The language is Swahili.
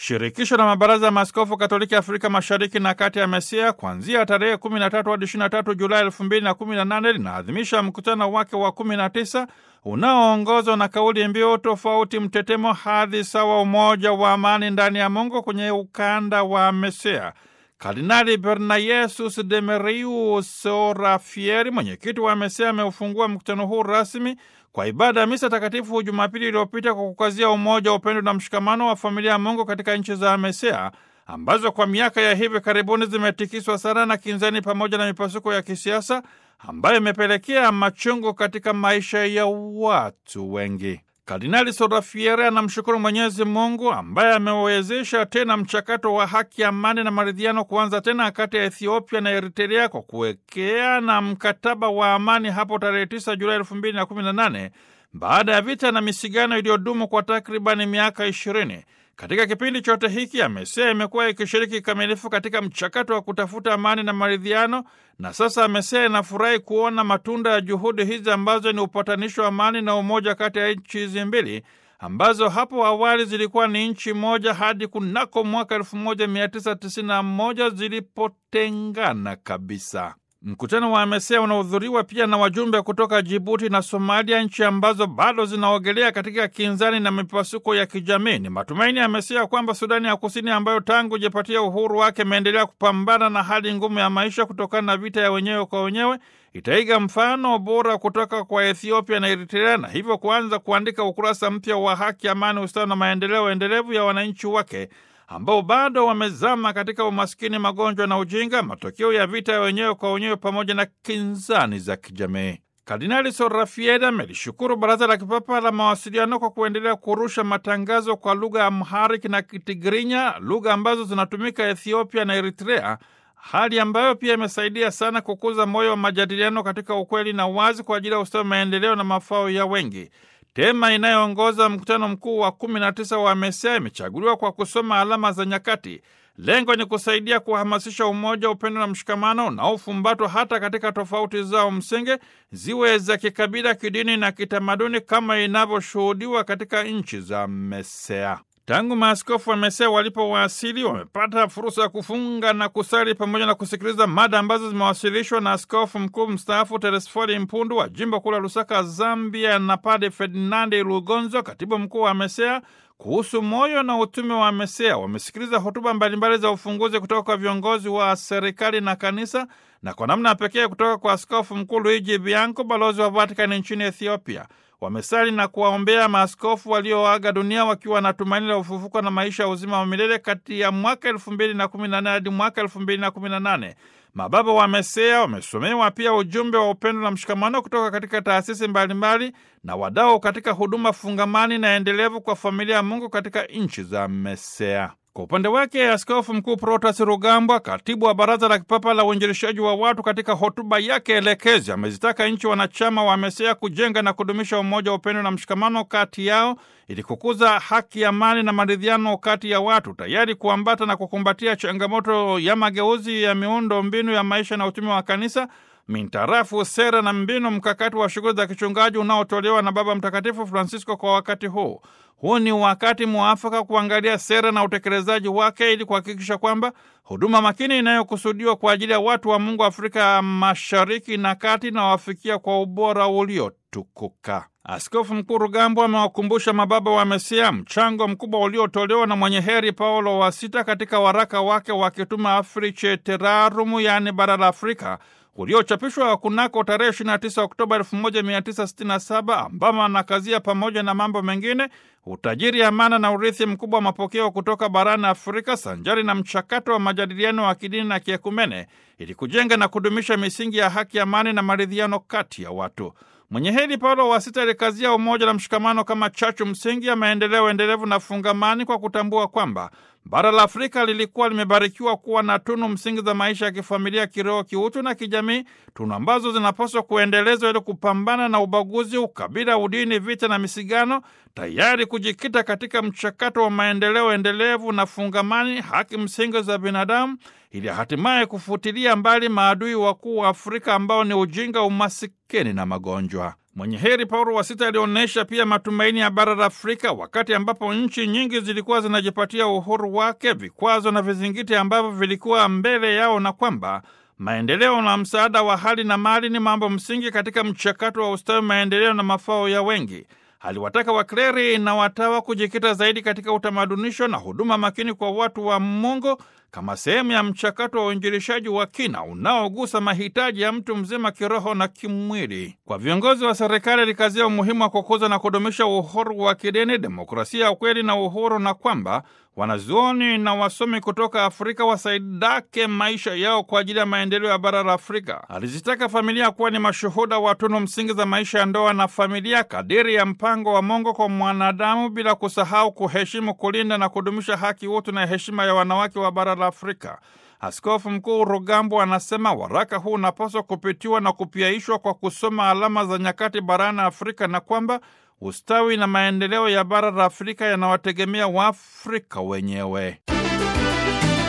Shirikisho la mabaraza ya maaskofu Katoliki Afrika Mashariki na Kati ya MESEA kuanzia tarehe 13 hadi 23 Julai 2018 linaadhimisha mkutano wake wa 19 unaoongozwa na kauli mbiu tofauti mtetemo, hadhi sawa, umoja wa amani ndani ya Mungu kwenye ukanda wa MESEA. Kardinali Bernayesus Demeriu Sorafieri, mwenyekiti wa MESEA, ameufungua mkutano huu rasmi kwa ibada ya misa takatifu Jumapili iliyopita kwa kukazia umoja, upendo na mshikamano wa familia ya Mungu katika nchi za MESEA ambazo kwa miaka ya hivi karibuni zimetikiswa sana na kinzani pamoja na mipasuko ya kisiasa ambayo imepelekea machungu katika maisha ya watu wengi. Kardinali Sorafiere anamshukuru Mwenyezi Mungu ambaye amewezesha tena mchakato wa haki, amani na maridhiano kuanza tena kati ya Ethiopia na Eritrea kwa kuwekea na mkataba wa amani hapo tarehe 9 Julai 2018 baada ya vita na misigano iliyodumu kwa takribani miaka ishirini. Katika kipindi chote hiki MESEA imekuwa ikishiriki kikamilifu katika mchakato wa kutafuta amani na maridhiano, na sasa MESEA inafurahi kuona matunda ya juhudi hizi ambazo ni upatanisho wa amani na umoja kati ya nchi hizi mbili ambazo hapo awali zilikuwa ni nchi moja hadi kunako mwaka 1991 zilipotengana kabisa. Mkutano wa MESEA unahudhuriwa pia na wajumbe kutoka Jibuti na Somalia, nchi ambazo bado zinaogelea katika kinzani na mipasuko ya kijamii. Ni matumaini ya MESEA kwamba Sudani ya Kusini, ambayo tangu jipatia uhuru wake imeendelea kupambana na hali ngumu ya maisha kutokana na vita ya wenyewe kwa wenyewe, itaiga mfano bora kutoka kwa Ethiopia na Eritrea na hivyo kuanza kuandika ukurasa mpya wa haki, amani, ustawi na maendeleo endelevu ya wananchi wake ambao bado wamezama katika umaskini, magonjwa na ujinga, matokeo ya vita ya wenyewe kwa wenyewe pamoja na kinzani za kijamii. Kardinali Sorafieda amelishukuru Baraza la Kipapa la Mawasiliano kwa kuendelea kurusha matangazo kwa lugha ya Amharic na Kitigrinya, lugha ambazo zinatumika Ethiopia na Eritrea, hali ambayo pia imesaidia sana kukuza moyo wa majadiliano katika ukweli na wazi kwa ajili ya ustawi, maendeleo na mafao ya wengi. Tema inayoongoza mkutano mkuu wa 19 wa MESEA imechaguliwa kwa kusoma alama za nyakati. Lengo ni kusaidia kuhamasisha umoja, upendo na mshikamano unaofumbatwa hata katika tofauti zao msingi, ziwe za kikabila, kidini na kitamaduni, kama inavyoshuhudiwa katika nchi za MESEA. Tangu maaskofu wa MESEA walipowasili wamepata fursa ya kufunga na kusali pamoja na kusikiliza mada ambazo zimewasilishwa na askofu mkuu mstaafu Teresfori Mpundu wa jimbo kuu la Lusaka, Zambia, na Pade Ferdinandi Lugonzo, katibu mkuu wa MESEA kuhusu moyo na utume wa MESEA. Wamesikiliza hotuba mbalimbali za ufunguzi kutoka kwa viongozi wa serikali na kanisa na kwa namna pekee kutoka kwa askofu mkuu Luigi Bianco, balozi wa Vatikani nchini Ethiopia. Wamesali na kuwaombea maaskofu walioaga dunia wakiwa na tumaini la ufufuko na maisha ya uzima wa milele kati ya mwaka elfu mbili na kumi na nane hadi mwaka elfu mbili na kumi na nane. Mababa wa MESEA wamesomewa pia ujumbe wa upendo na mshikamano kutoka katika taasisi mbalimbali na wadau katika huduma fungamani na endelevu kwa familia ya Mungu katika nchi za MESEA. Kwa upande wake Askofu Mkuu Protas Rugambwa, katibu wa Baraza la Kipapa la Uinjilishaji wa Watu, katika hotuba yake elekezi amezitaka nchi wanachama wa MESEA kujenga na kudumisha umoja, upendo na mshikamano kati yao ili kukuza haki, amani na maridhiano kati ya watu, tayari kuambata na kukumbatia changamoto ya mageuzi ya miundo mbinu ya maisha na utume wa kanisa mintarafu sera na mbinu mkakati wa shughuli za kichungaji unaotolewa na Baba Mtakatifu Francisco kwa wakati huu. Huu ni wakati mwafaka kuangalia sera na utekelezaji wake ili kuhakikisha kwamba huduma makini inayokusudiwa kwa ajili ya watu wa Mungu Afrika Mashariki na Kati inawafikia kwa ubora uliotukuka. Askofu Mkuu Rugambwa amewakumbusha mababa wa MESEA mchango mkubwa uliotolewa na mwenye heri Paulo wa Sita katika waraka wake wa kitume Africae Terrarum, yaani bara la Afrika uliochapishwa kunako tarehe 29 Oktoba 1967 ambamo anakazia pamoja na mambo mengine utajiri, amana na urithi mkubwa wa mapokeo kutoka barani Afrika sanjari na mchakato wa majadiliano wa kidini na kiekumene ili kujenga na kudumisha misingi ya haki, amani na maridhiano kati ya watu. Mwenye heri Paulo wa Sita alikazia umoja na mshikamano kama chachu msingi ya maendeleo endelevu na fungamani kwa kutambua kwamba bara la Afrika lilikuwa limebarikiwa kuwa na tunu msingi za maisha ya kifamilia, kiroho, kiutu na kijamii, tunu ambazo zinapaswa kuendelezwa ili kupambana na ubaguzi, ukabila, udini, vita na misigano, tayari kujikita katika mchakato wa maendeleo endelevu na fungamani, haki msingi za binadamu, ili hatimaye kufutilia mbali maadui wakuu wa Afrika ambao ni ujinga, umasikini na magonjwa. Mwenye heri Paulo wa Sita alionyesha pia matumaini ya bara la Afrika wakati ambapo nchi nyingi zilikuwa zinajipatia uhuru wake, vikwazo na vizingiti ambavyo vilikuwa mbele yao, na kwamba maendeleo na msaada wa hali na mali ni mambo msingi katika mchakato wa ustawi, maendeleo na mafao ya wengi. Aliwataka wakleri na watawa kujikita zaidi katika utamadunisho na huduma makini kwa watu wa Mungu kama sehemu ya mchakato wa uinjilishaji wa kina unaogusa mahitaji ya mtu mzima kiroho na kimwili. Kwa viongozi wa serikali, alikazia umuhimu wa kukuza na kudumisha uhuru wa kidini, demokrasia ya ukweli na uhuru, na kwamba wanazuoni na wasomi kutoka Afrika wasaidake maisha yao kwa ajili ya maendeleo ya bara la Afrika. Alizitaka familia kuwa ni mashuhuda wa tunu msingi za maisha ya ndoa na familia kadiri ya mpango wa Mungu kwa mwanadamu, bila kusahau kuheshimu, kulinda na kudumisha haki, utu na heshima ya wanawake wa bara la Afrika. Askofu Mkuu Rugambwa anasema waraka huu unapaswa kupitiwa na kupiaishwa kwa kusoma alama za nyakati barani Afrika na kwamba ustawi na maendeleo ya bara la Afrika yanawategemea Waafrika wenyewe.